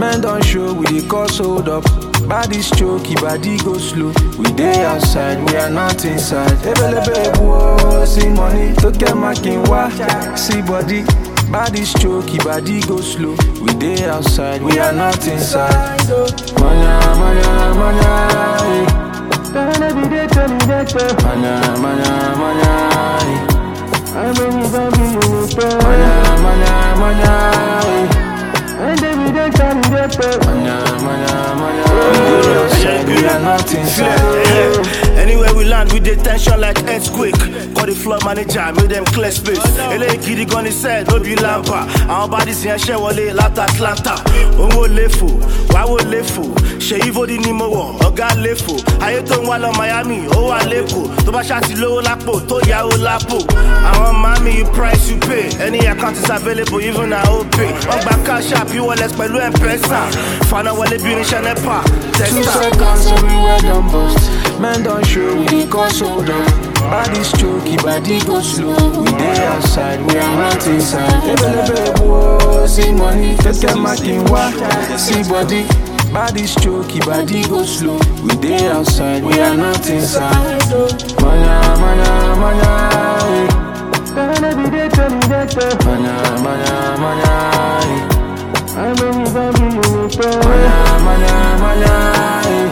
Men don show, we dey cause hold up. Body stroke, body go slow. We dey outside, we are not inside. Ebelebe wo, see money, to get marking wa, see body. Body stroke, body go slow. We dey outside, we are not inside. Manya, manya, manya, eh. Manya, manya, manya, eh. Manya, manya, manya, eh. Manya, manya, manya. We dey outside, we are not inside. Yeah. Anywhere we land, we dey tension like earthquake. Call the floor manager, make them clear space. Eléyìí gidi gan ni sẹ́ẹ̀ ló bí lámpà. Àwọn bodies yẹn ṣẹ́ wọlé láti Atlanta. Owó léfò, wáwó léfò. Ṣèyí Fódì ni mo wọ̀, ọ̀gá léfò. Ayé tó ń wá lọ Miami, ó wà lẹ́kọ̀ọ́. Tó bá ṣáàtì lówó lápò, tó yáwó lápò. Àwọn mami, you price you pay. Any account is available, even na OPay. Wọ́n gba cash app, e-wallet pẹ̀lú M-Pesa. Fana wọlé bí irinṣẹ́ NEPA. Two Testa. seconds everywhere done bust. Men don show we dey cause hold up. Body stroke, body go slow. We dey outside, we are not inside. Ebelebe wo, see money, keke makin wa, see body. Body stroke, body go slow. We dey outside, we are not inside. Manya, manya, manya, eh. Manya, manya, manya, eh. Manya, manya, manya, eh.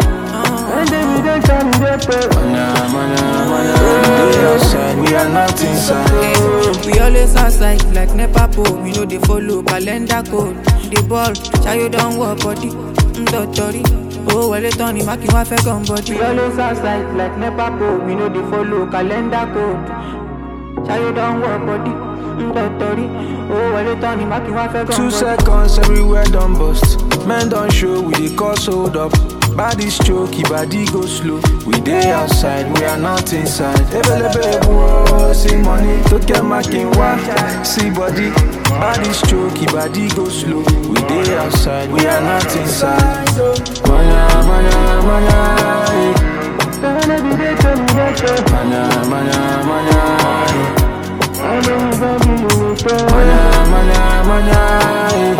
Manya, manya, manya. We dey outside, we are not inside. We always outside like NEPA pole. We know they follow calendar code. The ball, Chayo don't work body. Ndotori. Oh, well, it's Tony Maki, my fẹ́ gun body. We always outside like NEPA pole. We know they follow calendar code. Chayo don't work body. Ndotori. Oh, well, it's Tony Maki, my fẹ́ gun Two body. seconds everywhere done bust. Men don show, we dey cause hold up. Body stroke, body go slow. We dey outside, we are not inside. Ebelebe wo, see money, to get marking wa, see body. Body stroke, body go slow. We dey outside, we are not inside. Manya, manya, manya, eh. Manya, manya, manya, eh. Manya, manya, manya, eh.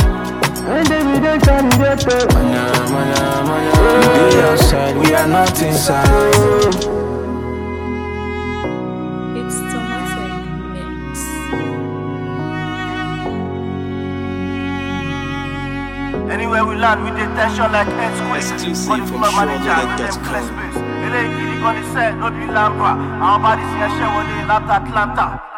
Manya, manya, manya. We dey outside, we are not inside. It's Tomatic Mix. Anywhere we land, we dey tension like earthquake. Exclusive Call the from floor manager, make them SureLoaded.com. clear space. Eléyìí gidi gan ni sẹ́ẹ̀ ló bí lámpà. Àwọn bodies yẹn ṣẹ́ wọlé láti Atlanta.